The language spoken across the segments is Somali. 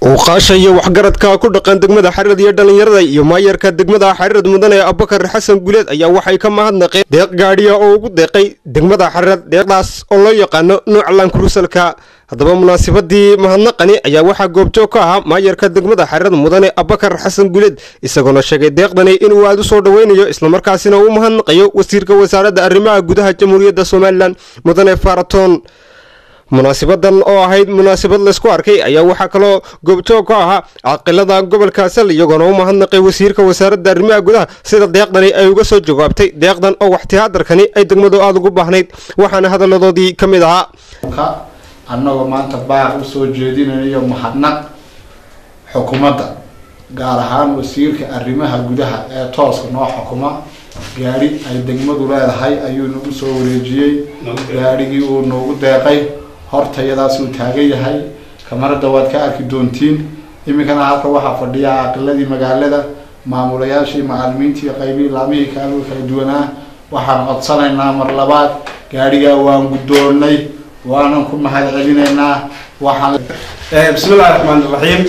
uqaasha iyo waxgaradka ku dhaqan degmada xariirad iyo dhallinyarada iyo maayarka degmada xariirad mudane abubakar xasan guleed ayaa waxay ka mahadnaqeen deeq gaadhiya oo ugu deeqay degmada xariirad deeqdaas oo loo yaqaano nuuca laankurusalka haddaba munaasabadii mahadnaqani ayaa waxaa goobjoog ka ahaa maayarka degmada xariirad mudane abubakar xasan guleed isagoona sheegay deeqdani inuu aada u soo dhoweynayo islamarkaasina uu mahadnaqayo wasiirka wasaaradda arrimaha gudaha jamhuuriyadda somalilan mudane faratoon munaasabadan oo ahayd munaasabad laysku arkay ayaa waxaa kaloo goobjoog ka ahaa caqilada gobolka sal iyagoona u mahadnaqay wasiirka wasaaradda arrimaha gudaha sida deeqdani ay uga soo jawaabtay deeqdan oo waxtihaadarkani ay degmadu aada ugu baahnayd waxaana hadaladoodii ka mid ahaa annagoo maanta baaq u soo jeedinayo mahadnaq xukuumadda gaar ahaan wasiirka arrimaha gudaha ee tooska noo xukuma gaadhi ay degmadu leedahay ayuu nagu soo wareejiyey gaadhigii uu noogu deeqay hortayadaas uu taagan yahay kamarada waad ka arki doontiin iminkana halka waxaa fadhiya caqiladii magaalada maamulayaashii macalimiintii qaybihii laamihii kaalu kala duwanaa waxaan codsanaynaa mar labaad gaadhigaa waan guddoonnay waanan ku mahad celinaynaa waxaan bismi illahi raxmaan iraxiim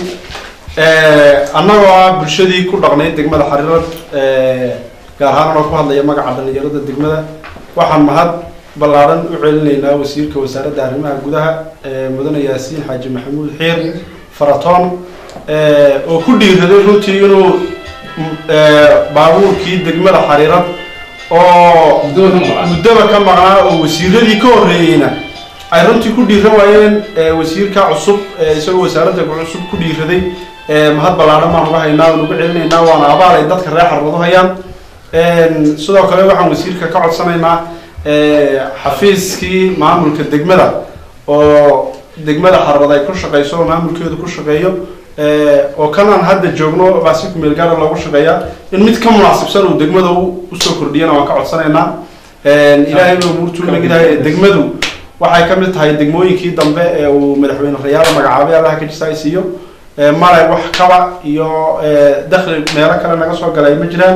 annagoo ah bulshadii ku dhaqnay degmada xariirad gaar ahaan anoo ku hadlaya magaca dhalinyarada degmada waxaan mahad ballaaran u celinaynaa wasiirka wasaaradda arrimaha gudaha mudane yaasiin xaaji maxamuud xiir faratoon oo ku dhiiraday runtii inuu baabuurkii degmada xariirad oo muddaba ka maqnaa oo wasiiradii ka horreeyeyna ay runtii ku dhiiran waayeen wasiirka cusub isagoo wasaaradda cusub ku dhiiraday mahad ballaaran baan uga haynaa waan uga celinaynaa waana abaal ay dadka reer xarwado hayaan sidoo kale waxaan wasiirka ka codsanaynaa xafiiskii maamulka degmada oo degmada xarwad ay ku shaqeyso oo maamulkeedu ku shaqeeyo oo kanaan hadda joogno baasi kumeel gaara loogu shaqeeyaa in mid ka munaasibsan uu degmada usoo kordhiyana waan ka codsanaynaa ilaahay ba umuurtuu nagidahay degmadu waxay ka mid tahay degmooyinkii dambe ee uu madaxweyne rayaala magacaabay allaha ka jisa ay siiyo male wax kaba iyo dakli meelo kale naga soo galay ma jiraan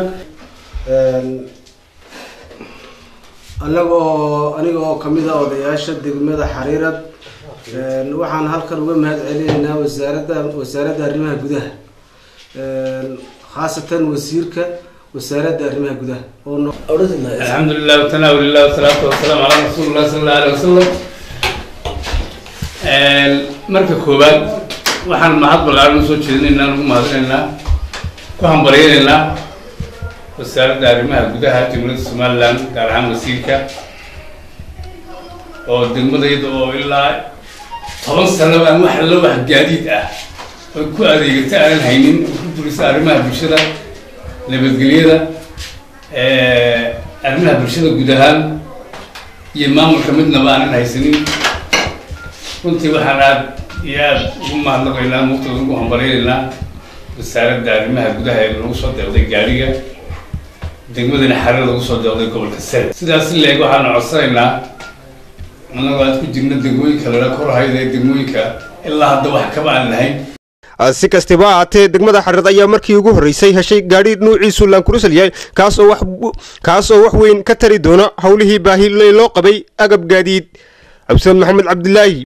anaga oo aniga oo kamid ah odayaasha degmada xariirad waxaan halkan uga mahad celinaynaa wasaaradda wasaaradda arrimaha gudaha khaasatan wasiirka wasaaradda arrimaha gudaha alxamdu lilah watanaaul ilah wasalaatu wasalaamu calaa rasuuli llah sala alla alay wasalam marka koowaad waxaan mahad ballaaran usoo jeedinaynaa nagu mahadinaynaa ku hambaryaynaynaa wasaaradda arrimaha gudaha degmada somaliland gaar ahaan wasiirka oo degmadayda oo ilaa toban sano aan wax alla wax gaadiid ah oo ku adeegata aanan haynin oo ku durisa arrimaha bulshada nabadgelyada arrimaha bulshada guud ahaan iyo maamulka midnaba aanan haysanin runtii waxaan aad iyo aada ugu mahadnaqaynaa muqtada ugu hambaryaynaynaa wasaaradda arrimaha gudaha ee lagu soo deeqday gaadhiga degmadana xariirada ugu soo deeqday gobolka sare sidaas leeg waxaanu codsanaynaa annagoo aad ku jirna degmooyinka lala korhayda ee degmooyinka ilaa hadda wax kaba aan lahayn si kastaba ahaatee degmada xariirad ayaa markii ugu horreysay heshay gaadhi nuuciisu laankurusal yahay kaas oo wax kaas oo wax weyn ka tari doona howlihii baahi loo qabay agab gaadiid cabdisaad maxamed cabdilaahi